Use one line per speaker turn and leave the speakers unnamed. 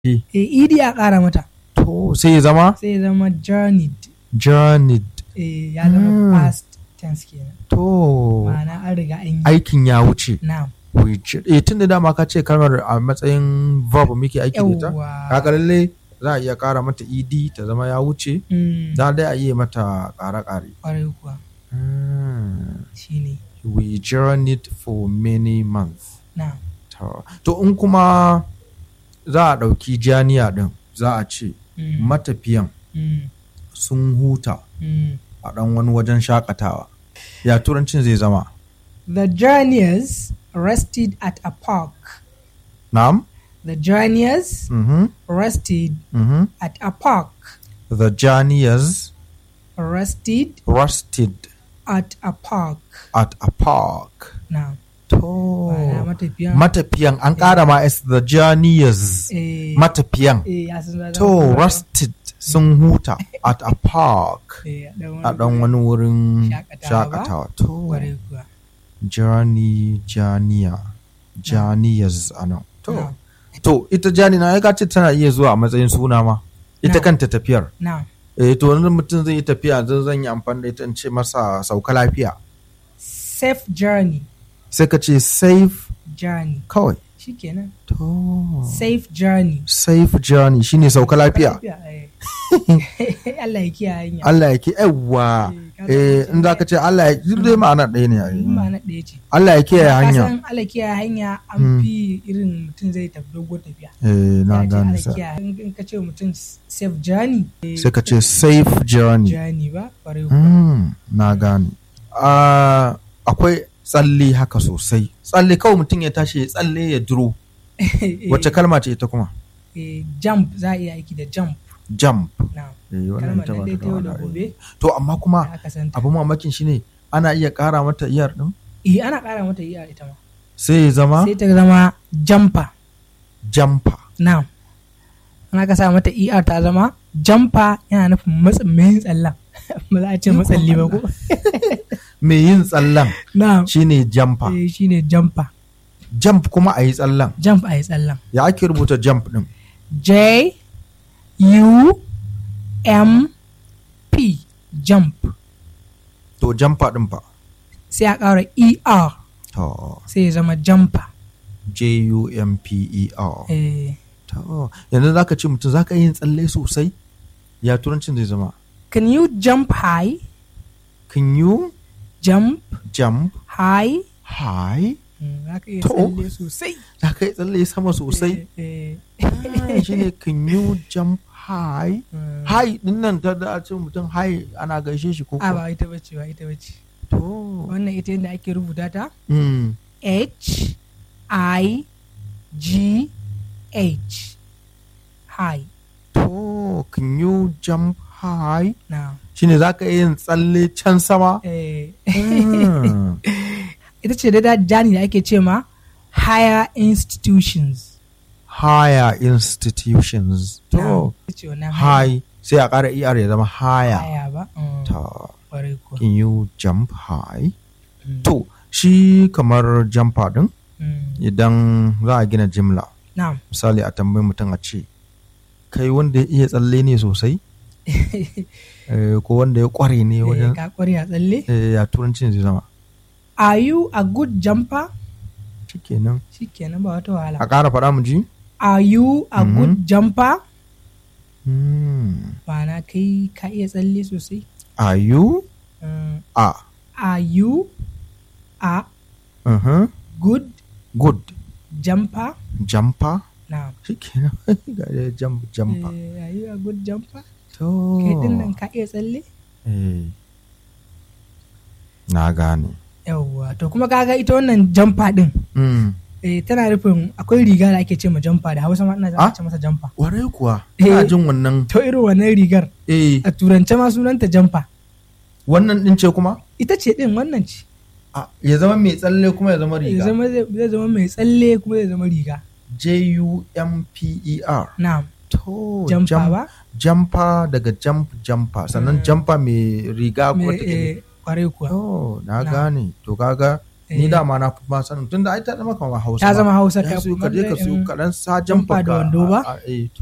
E.
eh ed a ƙara mata
To sai ya zama
sai ya zama journeyed
journeyed.
eh ya zama
Mm.
past tense kenan
To
ma'ana an riga an yi
aikin ya wuce.
na'am
Which, eh tun da dama ka ce kalmar a matsayin verb muke aiki da ita.
yawwa
Kaga lalle za a iya ƙara mata ed ta zama ya wuce.
Mm,
Za dai a iya mata ƙare-ƙare.
kwarai kuwa
Hmm.
shine
We journeyed for many months.
na'am
To, to in kuma za a ɗauki janiya ɗin za a ce
Mm,
matafiyan
mm,
sun huta
mm.
a ɗan wani wajen shakatawa. Ya turancin zai zama.
The journeyers rested at a park.
Na'am?
The journeyers
Mhm.
rested
Mhm.
at a park.
The journeyers
Rested
rested
at a park.
at a park.
Now,
To.
ma'ana matafiyan.
Matafiyan an ƙara ma S the journeyers.
eh,
Matafiyan.
eh, ya san zama
To
kuma-
rested sun huta at a park.
eh, a ɗan
A ɗan wani wurin
Shakatawa ba?
shakatawa. To.
Kwarai kuwa.
Journey, janiya. Janiyas a nan. To.
Na'am.
To ita jani na ya ce tana iya zuwa a matsayin suna ma. Ita
Na'am.
kanta tafiyar.
Now,
Eh to wani mutum zai yi tafiya zan zan yi amfani da ita in ce masa sauka lafiya.
safe journey.
Sai ka ce safe
Journey.
kawai.
Shikenan.
To.
Safe journey.
Safe journey shine sauka lafiya.
eh. Allah ya kiyaye hanya.
Allah ya ke yawwa.
Eh, ka
Eh
san
in za ka ce Allah ya duk dai ma'ana ɗaya ne. ai.
In ba na ɗaya ce.
Allah ya kiyaye
Ka
hanya.
san Allah kiyaye hanya an
Mm.
fi irin mutum zai tafi dogon tafiya.
Eh na
Ya ce
gane
Allah
sa.
kiyaye. In in ka ce mutum safe journey. eh,
Sai ka ce safe journey.
journey ba kwarai kuwa.
Mm, na gane. Ah, akwai tsalle haka sosai. Tsalle kawai mutum ya tashi ya tsalle ya duro.
Eh,
Wacce kalma ce ita kuma?
eh, jump za a iya aiki da jump
Jump.
na
Eh, wannan
kalmar
ita
nan
ba
dai
ta
ta yau da
da wahala.
gobe
To amma kuma
da aka santa.
abu mamakin shine ana iya ƙara mata iyar ɗin
Eh ana ƙara mata iya ita ma.
sai ya zama
Sai ta zama jumper.
jamfa.
Na. Ana ka sa mata ER ta zama jumper yana nufin matsin mai tsallan. Ba za a ce matsalli ba ko?
Mai yin tsallan
Na.
shine jamfa.
Eh shine jumper.
Jump kuma a yi tsallan.
Jump a yi tsallan.
Ya ake rubuta jump ɗin?
J U M P jump
To jamfa ɗin fa.
sai a ƙara ER
To
sai ya zama jumper.
J-U-M-P-E-R.
Eh,
To yanzu za ka ce mutum za ka yin tsalle sosai? Ya turancin zai zama.
can you jump high?
Can you
Jump
jump
high?
high?
Mm, Za ka iya
To.
tsalle sosai.
Za ka yi tsalle sama sosai?
Eh, eh,
Ah, Shi ne can you jump high?
mm.
High ɗin nan ta da a ce mutum high ana gaishe shi ko
A
kuwa?
ba ita bace ba ita bace.
To.
Wannan ita yadda ake rubuta ta
Mm.
H I G H high.
To, can you jump high?
Na.
Shine za ka yin tsalle can sama?
Eh,
Mm.
ita ce da jani da ake ce ma higher institutions.
Higher institutions.
Na,
To,
ita ce wannan
high sai a ƙara ER ya zama higher.
higher ba. Mm,
To,
Kwarai kuwa.
can you jump high?
Mm,
To, shi kamar jumper ɗin
mm.
idan za a gina jimla.
Na'am.
Misali a tambayi mutum a ce, kai wanda ya iya tsalle ne sosai? Eh, ko wanda ya ƙware ne
Eh,
wajen
Ka kware a tsalle.
eh, ya turancin zai zama.
Are you a good jumper?
Shikenan.
Shikenan ba wata wahala.
A ƙara faɗa mu ji?
Are you a
Mhm.
good jumper?
Hmm.
Ma'ana kai ka iya tsalle sosai.
Are you?
Mm,
A.
Are you a
Uh-huh.
good
Good.
jumper?
Jumper.
Na'am.
Shikenan. Ga dai jump jumper.
Eh, are you a good jumper?
To.
Kai din nan ka iya tsalle?
Eh. Na gane.
Yawwa. To kuma kaga ita wannan jumper din.
Mm.
Eh, tana nufin akwai riga da ake ce ma jumper da Hausa ma ina
Ah?
zama ce masa jumper.
Warai kuwa.
Eh.
Ina jin wannan.
To irin wannan rigar
Eh.
a turance ma sunanta jumper.
Wannan ɗin ce kuma?
Ita ce din wannan ce.
A, ya zama mai tsalle kuma ya zama
Zai
riga.
zama zai zai zama mai tsalle kuma zai zama riga.
J-U-M-P-E-R.
Na'am.
To.
Jumper
jump-
ba?
Jumper daga jump jumper. Sannan
Mm.
jumper mai riga ko
Me-
take.
eh, kwarai kuwa.
Oh, na
Na.
gane. To kaga ni
Eh.
dama na fi ma sanin tunda ai ta zama kamar hausa
ta
ma.
zama hausa
Ya siyo ka je ka siyo kaɗan sa jamfa
jamfa da wando ba?
a- a- eh,